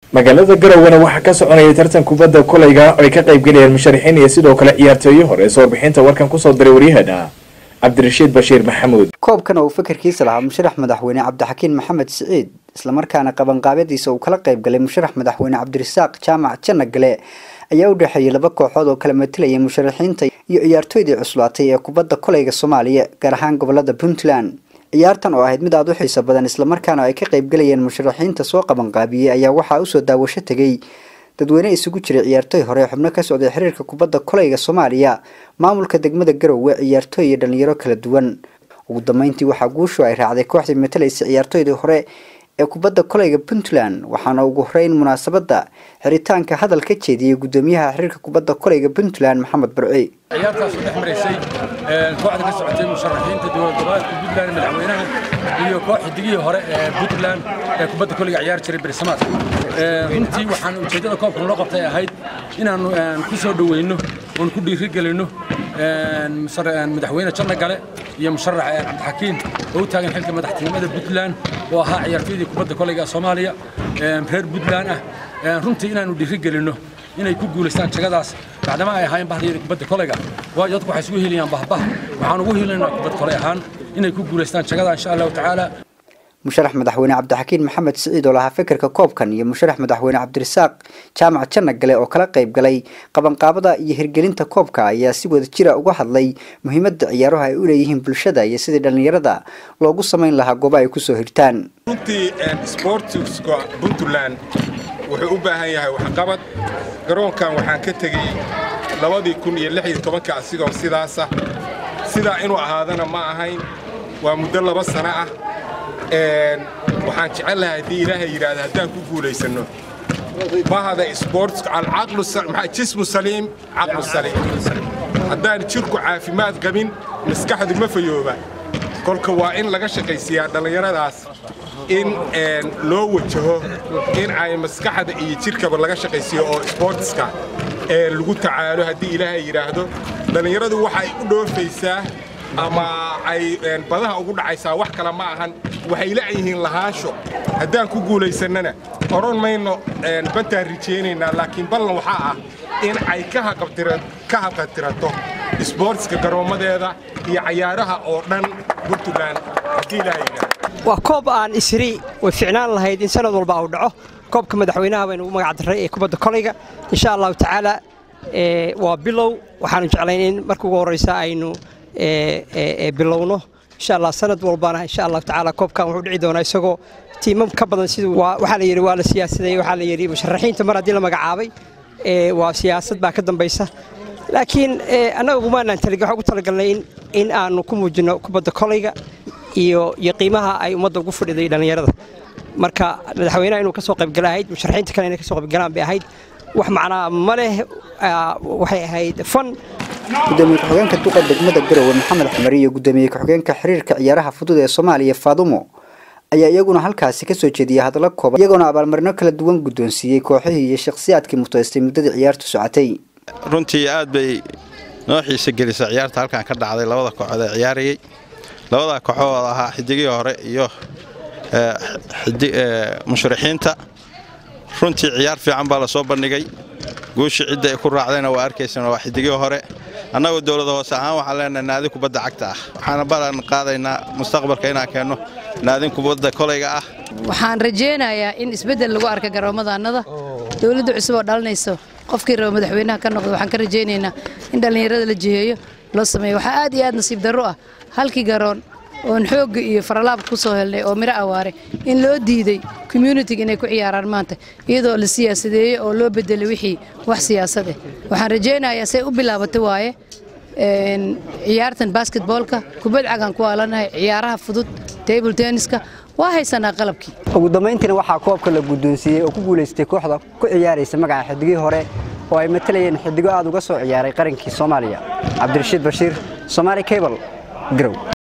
magaalada garowana waxaa ka soconaya tartan kubadda kolayga oo ay ka qaybgalayaan musharaxiin iyo sidoo kale ciyaartooyo hore soo warbixinta warkan kusoo diray waryaheena cabdirashiid bashiir maxamuud koobkan oo uu fakarkiisa lahaa musharax madaxweyne cabdixakiin maxamed siciid islamarkaana qabanqaabyadiisa uu kala qayb galay musharax madaxweyne cabdirasaaq jaamac janagale ayaa u dhexeeyay laba kooxood oo kala matalayay musharaxiinta iyo ciyaartooydii cuslaatay ee kubadda kolayga soomaaliya gaar ahaan gobolada puntland ciyaartan oo ahayd mid aada u xiiso badan islamarkaana ay ka qaybgalayeen musharaxiinta soo qabanqaabiyey ayaa waxaa usoo daawasho tegay dadweyne isugu jiray ciyaartooy hore xubno ka socday xiriirka kubadda kolayga soomaaliya maamulka degmada garowe ciyaartooy iyo dhalinyaro kala duwan ugu dambeyntii waxaa guushu ay raacday kooxdii matalaysa ciyaartooydii hore ee kubadda kolayga puntland waxaana ugu horeyn munaasabadda xiritaanka hadal ka jeediyey gudoomiyaha xiriirka kubadda kolayga puntland maxamed barci ciyaartaas oo dhex maraysay kooxda ka socotay musharaxiinta dowlad goboleedka puntland madaxweynaha iyo koox xidigihii hore ee puntland ee kubadda kolayga ciyaari jiray bersamaad runtii waxaan ujeeddada koobkan loo qabtay ahayd inaannu ku soo dhoweyno oon ku dhiirigelinno madaxweyne janna gale iyo musharax cabdixakiin oo u taagan xilka madaxtinimada puntland oo ahaa ciyaartooydii kubadda kolayga soomaaliya reer puntland ah runtii inaannu dhiirigelinno inay ku guulaystaan jagadaas bacdama ay ahaayeen bahdiyada kubadda kolayga waayo dadku waxay isugu helayaan bahbah waxaan ugu helinaynaa kubad kolay ahaan inay ku guulaystaan jagada insha allahu tacaala musharax madaxweyne cabdixakiin maxamed siciid oo lahaa fikirka koobkan iyo musharax madaxweyne cabdirasaaq jaamac janagale oo kala qayb galay qabanqaabada iyo hirgelinta koobka ayaa si wada jira uga hadlay muhiimadda ciyaaruhu ay u leeyihiin bulshada iyo sidii dhallinyarada loogu samayn lahaa goobo ay kusoo hirtaan runtii sportska puntland wuxuu u baahan yahay waxqabad garoonkan waxaan ka tegey labadii kun iyo lix iyo tobanka asigoo sidaasa sidaa inuu ahaadana ma ahayn waa muddo laba sano ah waxaan jecel lahay haddii ilaahay yidhaahda haddaan ku guulaysanno bahada sportska alcaqlu jismu saliim caqlu saliim haddaan jirku caafimaad qabin maskaxdu ma fayooba kolka waa in laga shaqaysiiyaa dhallinyaradaas in loo wajaho in ay maskaxda iyo jirkaba laga shaqaysiiyo oo sportska lagu tacaalo haddii ilaahay yidhaahdo dhallinyaradu waxay u dhoofaysaa ama ay badaha ugu dhacaysaa wax kale ma ahan waxay la'yihiin lahaansho haddaan ku guulaysannana odhan mayno bantaan rijaynaynaa laakiin ballan waxaa ah in ay ka haqatirato isboortska garoommadeeda iyo cayaaraha oo dhan puntland haddii ilaahay yidhaahdo waa koob aan isri way ficnaan lahayd in sanad walba uu dhaco koobka madaxweynaha baynu ugu magac darray ee kubadda kolayga insha allahu tacaala waa bilow waxaanu jeclayn in marka ugu horraysa aynu bilowno insha allah sanad walbana insha allahu tacaala koobkan wuxuu dhici doonaa isagoo tiimam ka badan siduu waxaa la yidhi waa la siyaasadeeyey waxaa la yidhi musharaxiinta mar haddii la magacaabay waa siyaasad baa ka dambaysa laakiin annaga ugumaanaan talig waxaan ugu talagalnay in aanu ku muujinno kubadda kolayga iyo iyo qiimaha ay ummadda ugu fadhiday dhallinyarada marka madaxweynaha inuu ka soo qaybgala ahayd musharaxiinta kale inay ka soo qaybgalaan bay ahayd wax macnaa ma leh waxay ahayd fan gudoomiye ku-xigeenka duqa degmada garowe maxamed xumar iyo gudoomiye ku-xigeenka xiriirka ciyaaraha fudud ee soomaaliya faadumo ayaa iyaguna halkaasi kasoo jeediyay hadallo kooban iyagoona abaalmarino kala duwan guddoonsiiyey kooxihii iyo shakhsiyaadkii mutaystay muddadii ciyaartu socotay runtii aad bay noo xiisa gelisa ciyaarta halkan ka dhacday labada kooxood ee ciyaarayey labada kooxood ahaa xidigihii hore iyo musharaxiinta runtii ciyaar fiican baa la soo bandhigay guushii cidda ay ku raacdayna waa arkaysana waa xidigihii hore annagoo dowlada hoose ahaan waxaan leenahay naadin kubadda cagta ah waxaana balan qaadaynaa mustaqbalka inaan keenno naadin kubadda kolayga ah waxaan rajaynayaa in isbeddel lagu arka garoomadaannada dowladda cusub oo dhalinayso qofkii raba madaxweynaha ka noqdo waxaan ka rajaynaynaa in dhallinyarada la jiheeyo loo sameeyo waxaa aad iyo aad nasiib darro ah halkii garoon oon xoogga iyo faralaab ku soo helnay oo miro awaare in loo diiday communitiga inay ku ciyaaraan maanta iyadoo la siyaasadeeyey oo loo bedelay wixii wax siyaasad ah waxaan rajaynayaa say u bilaabatay waaye ciyaartan basketboolka kubad cagaan ku aalanahay ciyaaraha fudud table tenniska waa haysanaa qalabkii ugu dambayntiina waxaa koobka la guddoonsiiyey oo ku guulaystay kooxda ku ciyaaraysa magaca xidigihii hore oo ay matalayeen xidigo aad uga soo ciyaaray qarankii soomaaliya cabdirashiid bashiir somaali cable garow